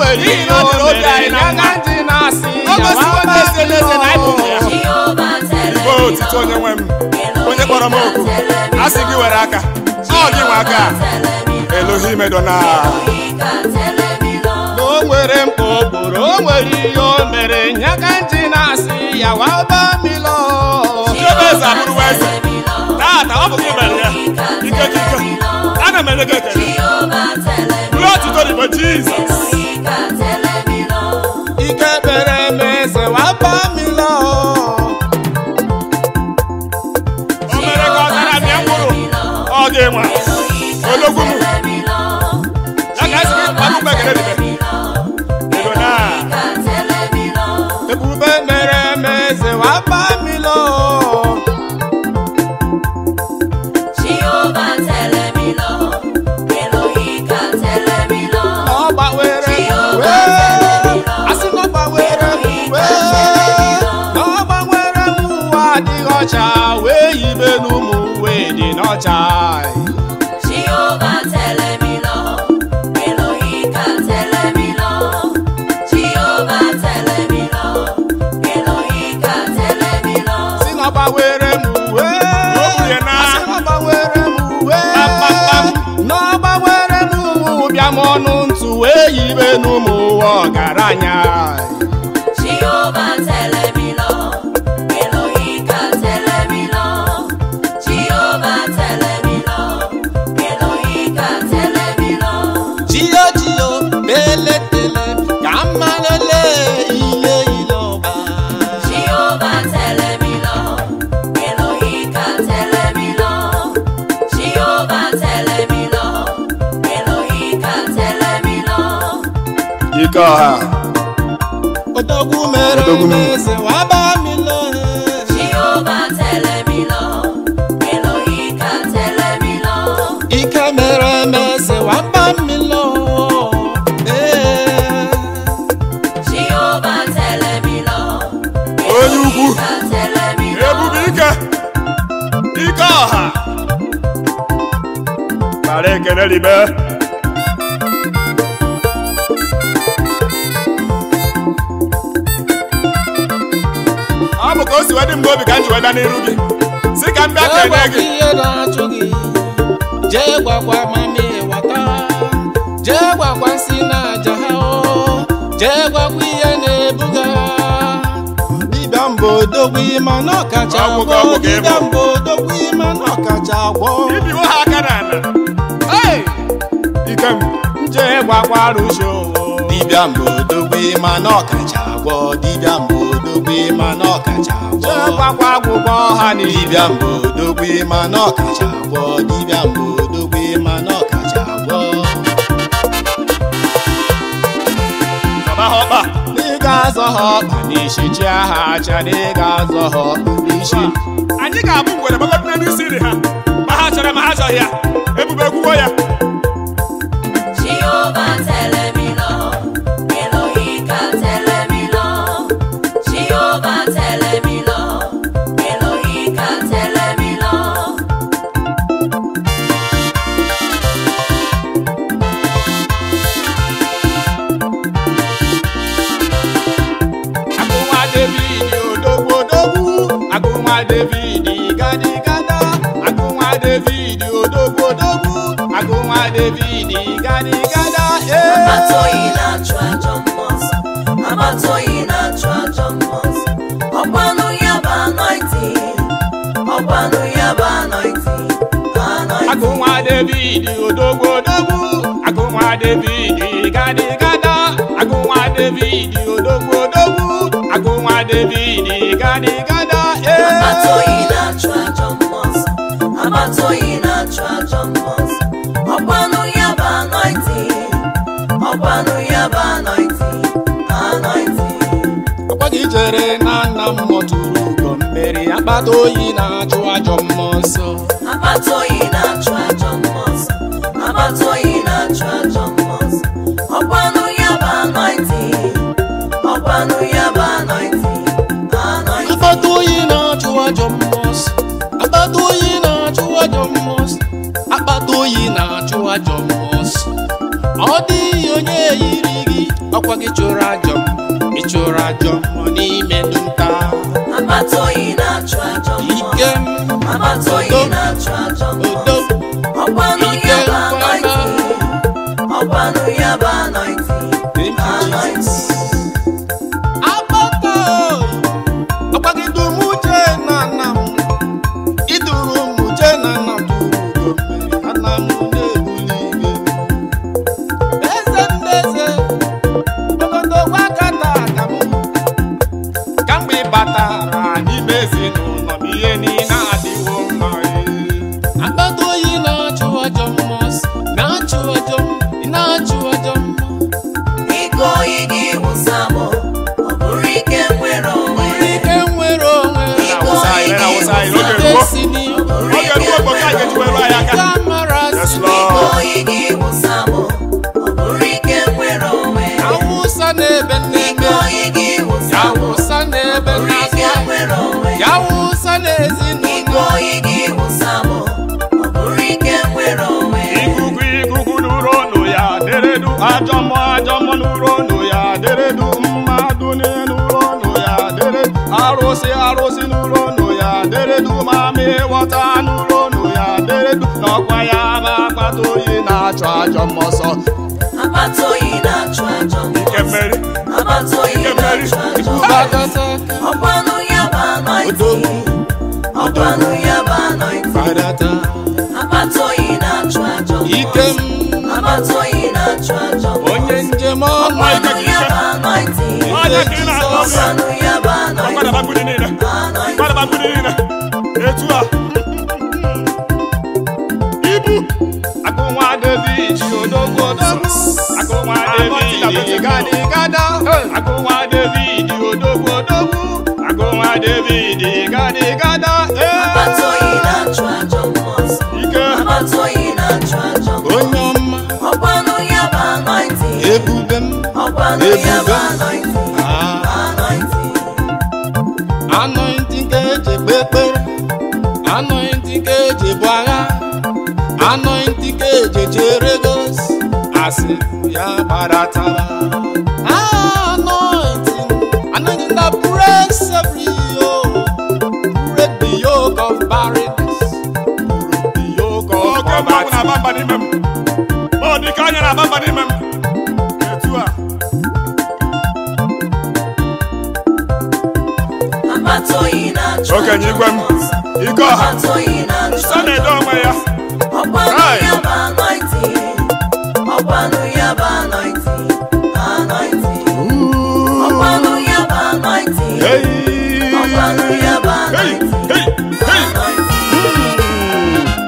nwere N'ihi ihe na ọ o dịrị obi mere anyị na ya mma. ka ntị na-asị O ya gosiwo waba n'ezie n'ezie na anyị bụ ụmụ ya. milo. Igbo otito onye nwe m onye kpọrọ m oku a sị gị were aka ọ gị nwe aka Elohim Edona na o nwere mkpa okporo o nwere ihe o mere ya ka ntị na-asị ya waba milo Chiebe eze abụrụwa eze taata ọ bụ gị mere ya ike gị ike ana m enye gị ekele ruo otuto n'igbo Jizọs ike kpere m eze waba milo o mere ka ọ zara mịa mkpụrụ ọ gị nwa ologwu m ya ka esi gị kpakụ mgbe ekele dịbe Edona ebube mere m eze waba milo ọ gbanwere m uwe asị na ọ gbanwere m uwe na ọ gbanwere m uwe adịghị ọcha wee yibe n'ụmụ uwe dị n'ọcha si na ọ gbanwere m uwe O buru ya n'agha. asị na ọ gbanwere m uwe Kpam, na ọ gbanwere m ụmụ bịa m ọnụ ntụ wee yibe n'ụmụ uwe ọgaranya jiyo jiyo beletele ka mmalele ihe ile ọba ike ọha odogwu mere Odogwu m. eze waba milo ike mere m eze waba milo ee onye ukwu ebube ike ike ọha mara ekele ribe ọ bụ ka o si wedị mgbe obi ka m ji weda n'iru gị si ka m bịa jee kene gwakwa gị ihe na-achụ gị jee gwakwa mami wata jee gwakwa nsị na aja ha o jee gwakwa ihe na-ebuga dibịa mba odogwu ịma na ọkacha Ọgwụ agwọ ka ọgwụ ka ịbụ. dibịa mba odogwu ịma na ọkacha agwọ ibiwo ha aka n'ala Hey! ike m jee gwakwa arụsị owo dibịa mba odogwu ịma na ọkacha agwọ dibịa mba odogwu ịma na ọkacha agwọ jee gwakwa agwụgwọ ọha na dibịa mba odogwu ịma na ọkacha agwọ dibịa mba odogwu ịma na ọkacha agwọ zọba ha ọkpa n'ịga azọ ha ọkpa n'isi chi aha acha n'ịga azọ ha ọkpa n'isi anyị ga-abụ ngwere gbagodo n'elu isi nri ha ma ha chọrọ ma ha chọghị ya ebube ekwuwo ya agụnwa david odogwu odogwu agụnwa david gadi gada agụnwa david odogwu odogwu agụnwa david gadi gada ee Agbata oyi na-achụ ajọ mmụọ nsọ. Agbata oyi na-achụ ajọ mmụọ nsọ. Ọkwanụ ya bụ anointing. Ọkwanụ ya bụ anointing. Anointing. agụnwa david odogwu odogwu agụnwa david gadi gada agụnwa david odogwu odogwu agụnwa david gadi gada Agbata ee oyi na-achụ ajọ mmụọ nsọ. Agbata oyi na-achụ ajọ mmụọ nsọ. Ọkwanụ ya bụ anointing. Ọkwanụ ya bụ anointing. Anointing. ọkwa gị jere na nna m mọtụrụ ugo mmeri akpata oyi na-achụ ajọ mmụọ nsọ Agbata oyi na-achụ ajọ mmụọ nsọ. Agbata oyi na-achụ ajọ mmụọ nsọ. Ọkwanụ ya bụ anointing. Ọkwanụ ya bụ anointing. Anointing. akpata oyi na-achụ ajọ mmụọ nsọ akpata oyi na-achụ ajọ mmụọ nsọ akpata oyi na-achụ ajọ mmụọ nsọ ọ dịghị onye yiri gị ọkwa gị chụrụ ajọ m ị chụrụ ajọ mmụọ n'ime ndụ nta Agbata oyi na-achụ ajọ ike mmụọ. m Agbata oyi na-achụ ajọ mmụọ. odo Ọkwanụ ike ya bụ nkwana anointing. Ọkwanụ ya bụ anointing. Thank you, Anointing. agbata ọkwa gị dum uche na nna m iduru m uche na nna m duru ugo mmeri ana m na-ebuli igwe eze ndị eze ogodo gwakata aka m kamgbe ị batara n'ime ezinụlọ m ihe niile adịwo mma agbata oyi na-achụ ajọ mmụọ na-achụ ajọ na-achụ ajọ mmụọ Ike oyi gị wụsa m. Ọ bụrụ ike nwere onwe. ike nwere onwe Ike awụsa oyi anyị, gị awụsa anyị, wụsa n'oge m. gboo. destiny Oge ruo mgbe ka anyị ga-eji were anyị aka. Yes, Ike Lord. oyi gị wụsa m. Ọ bụrụ ike nwere onwe. awụsa n'ebe Ike nneme oyi gị wụsa m. awụsa n'ebe Ọ bụrụ ike nnasa nwere onwe. awụsa Ike n'ezinụlọ oyi gị wụsa m. Ọ bụrụ ike nwere onwe. ikuku ikuku nụrụ ọnụ ya deredu ajọ mmụọ ajọ mmụọ nụrụ ọnụ ya deredu mmadụ niile nụrụ ọnụ ya deredu arụsị arụsị nụrụ ọnụ ya deredu mami wọta nụrụ ọnụ ya deredu n'ọkwa ya ma akpata oyi na-achụ ajọ mmụọ ọsọ Agbata oyi na-achụ ajọ ike mmụọ. mmeri Agbata oyi Ike mmeri. na-achụ ajọ mmụọ. gbagata Ọkwanụ ya bụ anointing. Ọkwanụ ya bụ anointing. fadata Agbata oyi na-achụ ajọ mmụọ. ike m Agbata oyi na-achụ ajọ mmụọ. onye njem ọma Ọkwanụ ya bụ anointing. Onye ka ị na-akpọ ọsọ? Ọkwanụ ya bụ anointing. Gbadaba mgbidi niile Anointing. gbadaba mgbidi niile etu a ibu agụnwa david odogwu odogwu agụnwa david gadi gada agụnwa david odogwu odogwu agụnwa david gadi gada Agbata oyi na-achụ ajọ mmụọ. ike Agbata oyi na-achụ ajọ mmụọ. onye ọma Ọkwanụ ya bụ anointing. ebube m Ọkwanụ ya bụ anointing. Ah. Anointing. anointing ka eji ekpe ekpere anointing ka eji ebu agha anointing ka eji echere gos asị ya gbadatara anointing anointing that breaks every yoke break the yoke of barrenness break the yoke of oke mmanwụ poverty na-aba mba n'ime m ọ dị ka anya na-aba mba n'ime m etu a Agbata oyi na-achụ okenye ajọ igwe m mmụọ. ike ọha Agbata oyi na-achụ sọ na-edo onwe ya Ọkwanụ Right. ya bụ anointing. Ọkwanụ ya bụ anointing. Anointing. Ọkwanụ ya bụ anointing. Hey. Ọkwanụ ya bụ Hey, anointing. hey, hey. Anointing.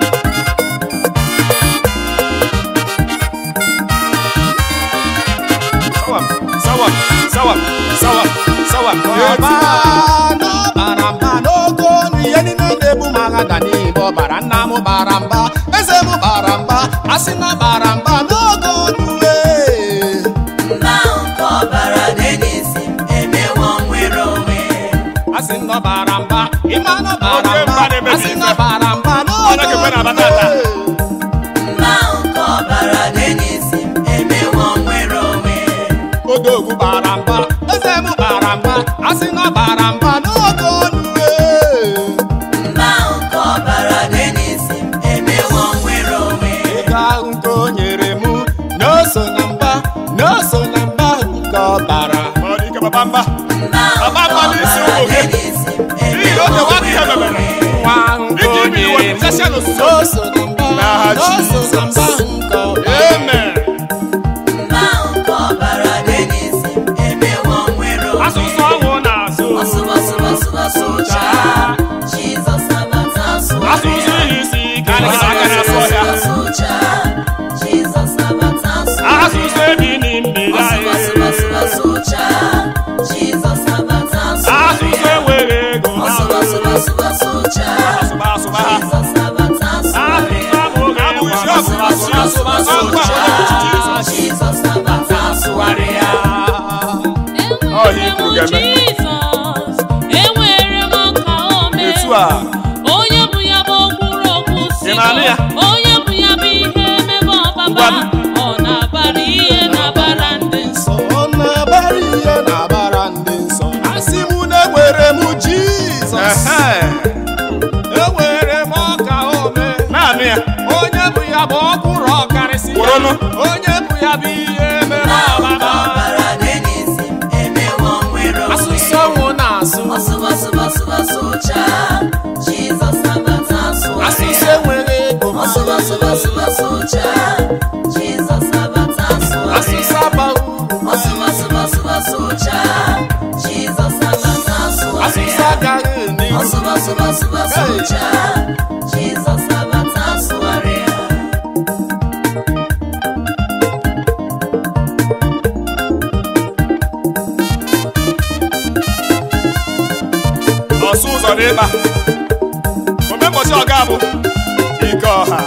Sawam, sawam, sawam, sawam, sawam. Ọba n'ọbara mba n'oge ọnụ ihe niile na-ebu m agha ga n'ime ọbara nna m bara mba eze m bara mba asị na bara mba n'oge ọnụ ee. Mba nke ọbara dị n'isi m emewo nwere onwe. asị na ọ bara mba ịma na ọ bara Oke mba mba na-eme asị na n'ife. ọ bara mba Ọ n'oge na-ekekwe na ọnụ batata. ee. Mba nke ọbara dị n'isi m emewo nwere onwe. odogwu bara mba eze m bara mba asị na ọ bara mba n'oge ọnụ ee. Mba nke ọbara dị n'isi m emewo nwere onwe. ego ahụ nke o nyere m na o so na mba na o so na mba nke ọbara Ọ dị ike baba mba. Mba Baba nke mba n'isi ọbara ụmụ dị gị. n'isi m N'ihi na oge emewo nwa ihe nwere mebere. onwe. nwa ahụ nke Iji o ibi iwe nyere m nchesịa n'ozuzu. na o so na mba N'aha na o so na mba Jizọs. nke ọbara Amen. Mba nke ọbara dị n'isi m emewo nwere onwe. Asụsụ ọnwụ na-asụ. Ọsụbọsụbọsụbọsụcha Jizọs nabata asụ Asụsụ ihe isi ike anaghị aka na-asụ ọhịa. Ọsụbọsụbọsụcha Jizọs nabata asụ Asụsụ ebi n'mmiri anyị. Ọsụbọsụbọsụbọsụcha Jizọs nabata asụ Asụsụ enweghị ego na Ọsụbọsụbọsụbọsụcha asụba asụba ha. Jizọs nabata asụ Asụsụ abụghị abụghị isi ọgụ. ya bụ ihe mere Nna ahụ ka ọbaba ọbara dị n'isi m emewo nwere onwe asụsụ ọnwụ na-asụ ọsụbọsụbọsụbọsụcha Jizọs nabata asụgharị asụsụ ya enweghị ego ọsụbọsụbọsụbọsụcha Jizọs nabata asụgharị asụsụ ya abaghị uru ọsụbọsụbọsụbọsụcha Jizọs nabata asụgharị asụsụ ya agaghị n'ihu ọsụbọsụbọsụbọsụcha Jizọs nabata asụgharị ya ọsụ ụzọ n'ịba omembọchị ọga bụ ike ọha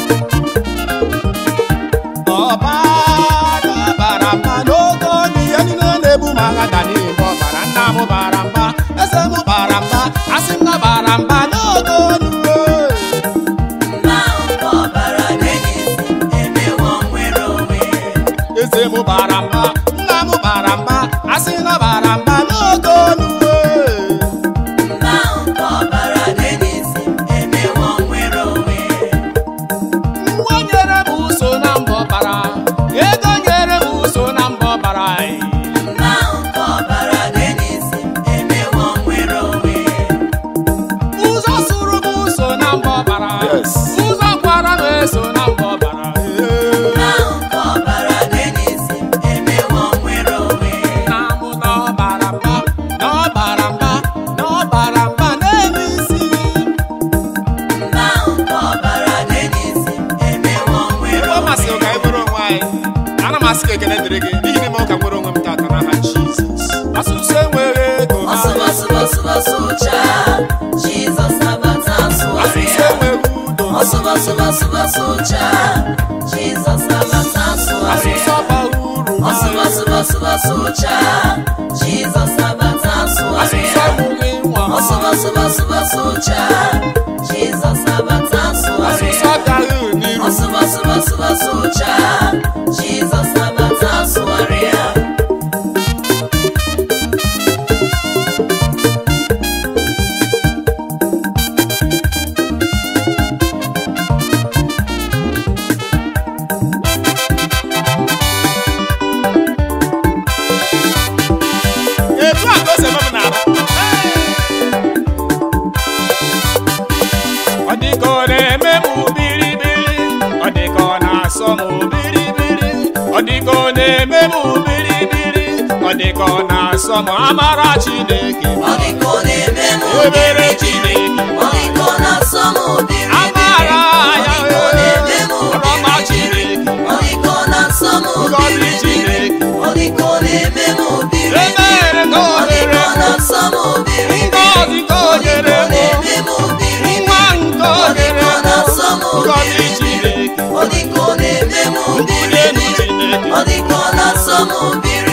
ọbara bara mba n'oge onye ihe niile na-ebu ma agha ga n'ime ọbara nna m bara mba eze m bara mba asị m na bara mba n'oge onye Nna ahụ ka ọbara dị n'isi m emewo nwere onwe eze m bara mba nna m bara mba asị na bara mba n'oge onye Nna ahụ ka ọbara dị n'isi m emewo nwere onwe nwa nyere m uso na mbọ bara ego nyere m uso na mbọ bara Nna ahụ ka ọbara dị n'isi m emewo nwere onwe ụzọ sụrụ m uso na mbọ bara Yes. ụzọ kwara m eso na mbọ bara Nna ahụ ka ọbara dị n'isi m emewo nwere onwe na mụ na ọbara mba na ọbara mba na ọbara mba n'elu isi Nna ahụ ka ọbara dị n'isi m emewo nwere ebe ọ onwe masịrị ka anyị nwere onwe anyị ana m asị ka ekele dịrị gị n'ihi na ime ụka nwere onwe m tata n'aha Jizọs asụsụ enweghị ego ha ọsụbọsụbọsụbọsụcha Jizọs nabata asụgharị asụsụ ya enweghị udo ha ọsụbọsụbọsụbọsụcha Jizọs nabata asụgharị asụsụ ya abaghị uru ha ọsụbọsụbọsụbọsụcha Jizọs nabata asụgharị asụsụ ya amụghị nwa ha ọsụbọsụbọsụbọsụcha Jizọs nabata asụgharị asụsụ ya agaghị n'iru ọsụbọsụbọsụbọsụcha Jizọs nabata asụgharị ya etu a ka o si eme m n'arụ ọ dị ka ọ na-eme m biribiri ọ dị ka ọ na-asọ m biribiri ọ dị ka ọ na-eme m biribiri ọ dị ka ọ na-asọ m amara Chineke Ọ dị ka ọ na-eme m ebere obiribiri Chineke Ọ dị ka ọ na-asọ m obiribiri amara ya Ọ dị ka ọ na-eme m ọrọma obiribiri Chineke Ọ dị ka ọ na-asọ m ngọzi obiribiri Chineke Ọ dị ka ọ na-eme m obiribiri ebere ka o Ọ dị nyere ka ọ m na-asọ m obiribiri ngọzi ka o Ọ dị ka nyere ọ m na-eme m obiribiri nwa nke o Ọ dị nyere ka ọ m na-asọ m ngọzi obiribiri Chineke Ọ dị ka ọ na-eme m mbuli elu obiribiri Chineke Ọ dị ka ọ na-asọ m obiribiri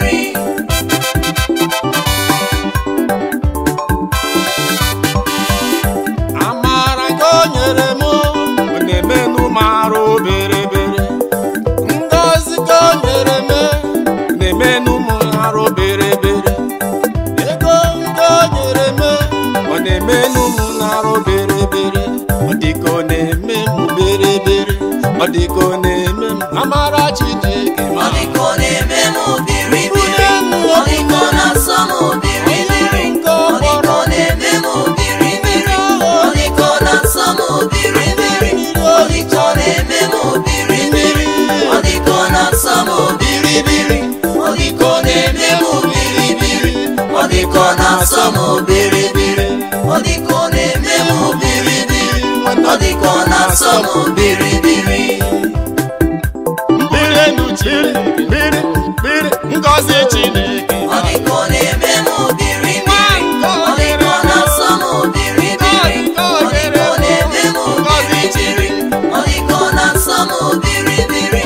amara nke o nyere m ọ na-emenụ m arụ berebere ngọzi ka o nyere m ọ na-emenụ m arụ berebere ego nke o nyere m ọ na-emenụ m arụ berebere ọ dị ka ọ na-eme m berebere ọ dị ka ọ na-eme m amara Chineke Ọ ma dị ka ọ na-eme m obiribiri Ọ dị ka ọ na-asọ m obiribiri Ọ dị ka ọ na-eme m obiribiri Ọ dị ka ọ na-asọ m obiribiri Ọ dị ka ọ na-eme m obiribiri Ọ dị ka ọ na-asọ m obiribiri Ọ dị ka ọ na-eme m obiribiri Ọ dị ka ọ na-asọ m obiribiri Ọ dị ka ọ na-eme m obiribiri Ọ dị ka ọ na-asọ m obiribiri mbuli elu Chineke mmiri mmiri ngọzi Chineke Ọ dị ka ọ na-eme m obiribiri Ọ dị ka ọ na-asọ m obiribiri Ọ dị ka ọ na-eme m obiribiri Ọ dị ka ọ na-asọ m obiribiri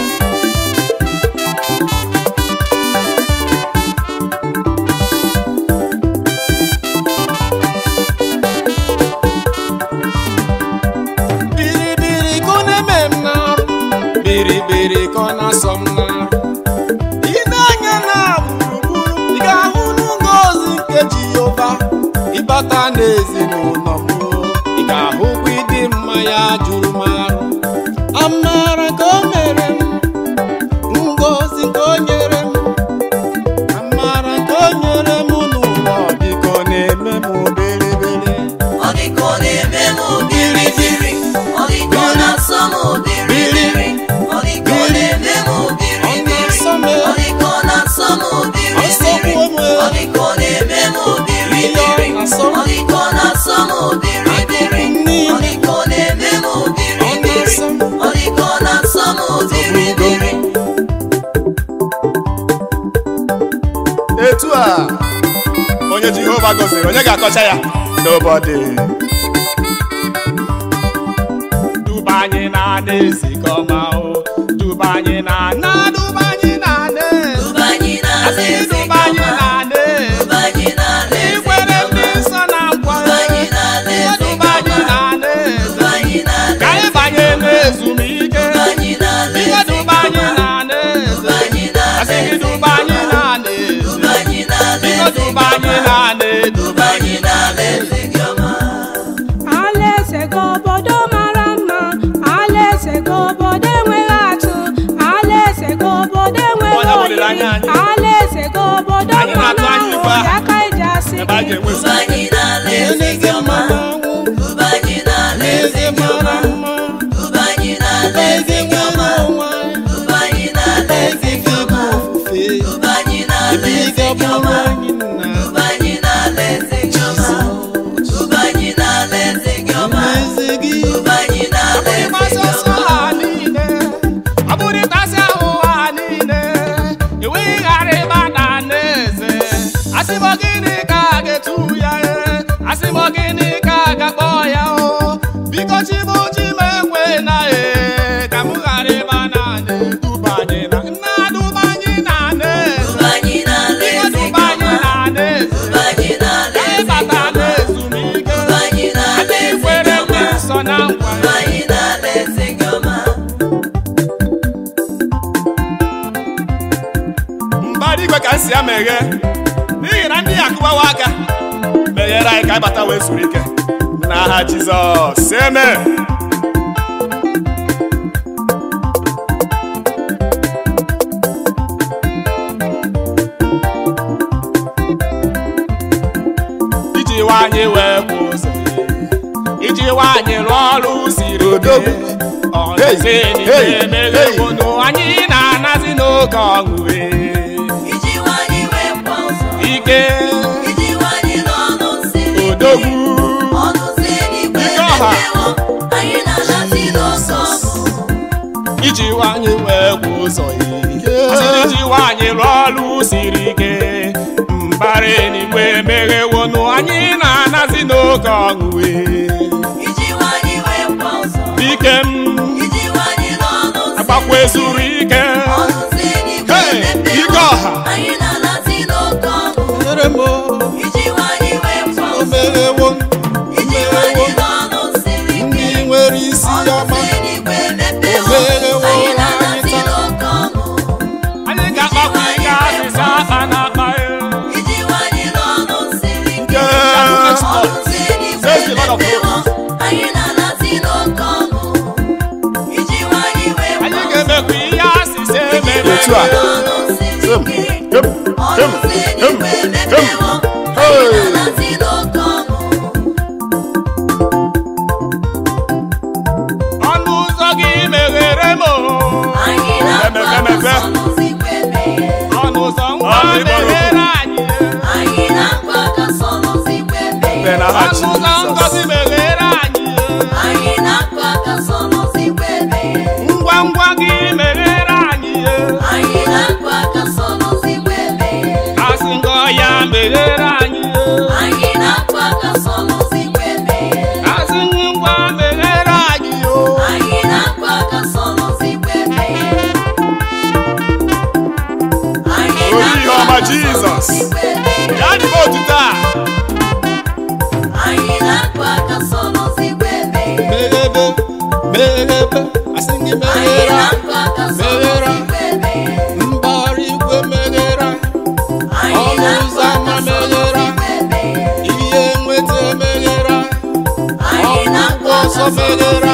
biribiri ka ọ na-eme m n'arụ biribiri ka ọ na-asọ m n'arụ ị na-anya na gburugburu ị ga-ahụ n'ngozi nke Jehova ịbata n'ezinụlọ m ị ga-ahụkwa ịdị mma ya juru m arụ amara ka o mere m Jehova gọziri onye ga-akọcha ya n'obodo duba anyị na na-esi ka ọma o duba anyị na na duba anyị na na Duba anyị n'ala asị eze duba anyị gọma. na na Duba anyị n'ala eze ikwere ndị gọma. nsọ na nkwa Duba anyị n'ala eze duba anyị gọma. na na Duba anyị n'ala ka anyị eze banye gọma. n'ezumike Duba anyị n'ala ihe eze duba anyị gọma. na na Duba anyị n'ala asị gị eze duba anyị gọma. na na Duba anyị n'ala biko eze duba anyị gọma. na na Duba anyị n'ala eze gọma. Alaeze gị obodo mara mma alaeze gị obodo enweghị atụ alaeze gị obodo enweghị Onye bụ olileanya olili anyị? alaeze gị obodo Anyị mma na-atụ na anya ife ahụ ahụ. ya ka iji asị ebe a gị ga-enwe Duba anyị n'ala eze gọma. Duba anyị n'ala eze gọma. Duba anyị n'ala eze gọma. Duba anyị n'ala eze gọma. Duba anyị n'ala eze gọma. Duba anyị n'ala eze gọma. Duba anyị n'ala eze gọma. Duba anyị n'ala eze ịgbasa ọsọ gọma. ha niile ọ bụrụ ịtasị ahụ ha niile enweghị ghara ịba na n'eze asị m gịnị ka a ga-etu ya e asị m gịnị ka a ga-akpọ ya o biko chibu chi m ekwe na e ka m ghara ịba na na-eduba anyị na nna duba anyị na n'eze Duba anyị n'ala biko eze duba anyị gọma. na n'eze Duba anyị n'ala ka anyị eze bata gọma. n'ezumike Duba anyị n'ala adị eze kwere ndị gọma. nsọ na nkwa Duba anyị n'ala eze gọma. mbara igwe ka m si ya meghe n'ihi na ndị ya akụbawa aka meghere anyị ka anyị bata wee zuru ike n'aha jizọs eme iji nwanyị wee kwụ ụzọ iji nwanyị rụọ ọrụ siri Odogwu. ọnụzi Hey, n'ime hey, emeghe hey. unu anyị na-anazi n'oge ọṅụ Iji nwanyị wee kwa ụzọ. ike Iji nwanyị n'ọnụ siri ike. odogwu Ọnụ si eluigwe Ike ọha. emepewo. Anyị na-anasị n'ọsọ ọsọ. iji nwanyị wee kwụ ụzọ ya asịrị iji nwanyị rụọ ọrụ siri ike mbara eluigwe emeghewonu anyị na-anazi n'oge ọṅụ Iji nwanyị wee kwa ụzọ. ike m Iji nwanyị n'ọnụ siri agbakwa ike. ezuru ike Ọnụ si eluigwe Hey, emepewo. ike ọha. Anyị na-anasị n'oke ọṅụ. Nyere m o, Iji nwanyị wee kwa o ụzọ. merewo Iji nwanyị n'ọnụ siri ndị ike. nwere isi Ọnụ ọma si eluigwe emepewo. O merewo Anyị na-anasị anyị taa. n'oke ọṅụ. anyị ga-akpakwa ike asịsa akpa na akpa ya Iji nwanyị n'ọnụ siri ike. Yes. Ọnụ si eluigwe Says the Lord of emepewo. hosts. Anyị na-anasị n'oke ọṅụ. Iji nwanyị wee anyị kwa ga-emekwa ihe asịsa ememe Otu a. ọnụ siri Hem, ike. hem, Ọnụ hem, si hem, eluigwe hem. emepewo. Hey. Anyị na-anasị n'oke ọṅụ. ọnụ ụzọ gị meghere m o. Anyị na-akpọ Emepe, emepe. aka sọ n'ụzọ igwe meghe. ọnụ ụzọ ngwa Ọ dị mma. meghere anyị Anyị na-akpọ aka sọ n'ụzọ igwe meghe. Site n'aha ọnụ ụzọ ngozi Jizọs. meghere anyị Anyị na-akpọ aka sọ n'ụzọ igwe meghe. ngwa ngwa gị meghere anyị Anyị na-akpọ aka sọ n'ụzọ igwe meghe. asị ngọ ya meghere anyị Anyị na-akpọ aka sọ n'ụzọ igwe meghe. asị ngwa meghere anyị o Anyị na-akpọ aka sọ n'ụzọ igwe meghe. Anyị Olu ihe na-akpọ ọma aka sọ Jizọs. n'ụzọ igwe meghe. ya dịbe otuto a Anyị na-akpọ aka sọ n'ụzọ igwe meghe. Meghebe, meghebe, asị gị Anyị meghere na-akpọ aka sọ n'ụzọ igwe meghe. mbara igwe meghere Anyị Ọnụ na-akpọ ụzọ aka ámá sọ n'ụzọ meghere. igwe meghe. ihe nweta meghere Anyị ọgwụgwọ na-akpọ ọsọ aka sọ n'ụzọ meghere